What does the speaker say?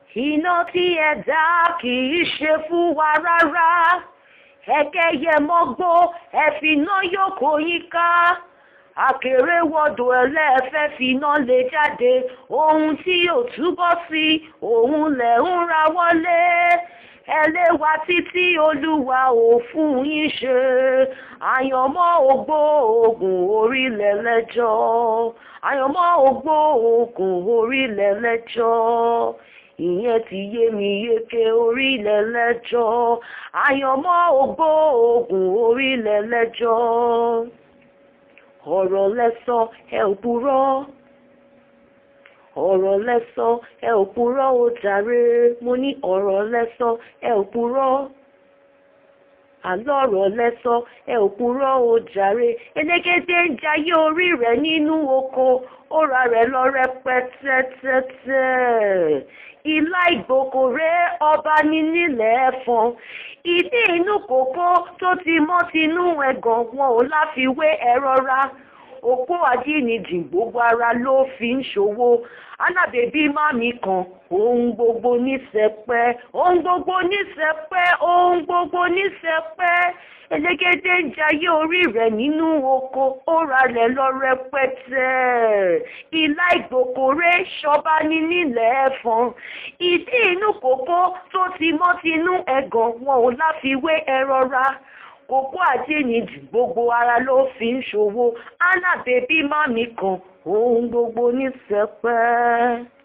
iná tí ẹ dá kì í ṣe fún wa rárá ẹ̀kẹ́ yẹ mọ́gbó ẹ̀fìná yòókù yín ká akèrèwọ̀dò ẹlẹ́ẹ̀fẹ́ finá lè jáde ohun tí yóò túbọ̀ sí òun lẹ̀ ń ra wọlé ẹlẹ́wà títí olúwa ò fún yín ṣe àyànmọ́ ògbó ogun orílẹ̀ lẹ́jọ́ àyànmọ́ ògbó ogun orílẹ̀ lẹ́jọ́ ìyẹn ti yé mi yéké orílẹ̀ lẹ́jọ́ àyànmọ́ ògbó ogun orílẹ̀ lẹ́jọ́ ọ̀rọ̀ lẹ́sọ ẹ ò purọ́ ọ̀rọ̀ lẹ́sọ ẹ ò purọ́ ó jàre mo ní ọ̀rọ̀ lẹ́sọ ẹ ò purọ́ àlọ́rọ̀ lẹ́sọ ẹ ò purọ́ ó jàre elégédé ń jayé orí rẹ̀ nínú oko ó ra rẹ̀ lọ rẹpẹtẹtẹtẹ ilá ìgbòkò rẹ̀ ọba ní nílẹ̀ ẹ̀fọn ìdí inú kòkó tó ti mọ́ tinú ẹ̀gàn wọn ò láfiwé ẹ̀rọ ra òpó àdínìjì gbogbo ara ló fi ń ṣòwò alábẹ́bí mami kan ohun gbogbo níṣẹ́pẹ́ ohun gbogbo níṣẹ́pẹ́ ohun gbogbo níṣẹ́pẹ́ elégédé ń jayé orí rẹ̀ nínú oko ó ralẹ̀ lọ rẹpẹtẹ ìlà ìgbòkòrè ṣọba ní nílẹ̀ ẹ̀fọn ìdí inú kòkó tó ti mọ́ tinú ẹ̀gàn wọn ò láfiwé ẹ̀rọ ra kókó àjẹnìjì gbogbo ara ló fi ń ṣòwò alábẹ́bí mami kan ohun gbogbo níṣẹ́pẹ́.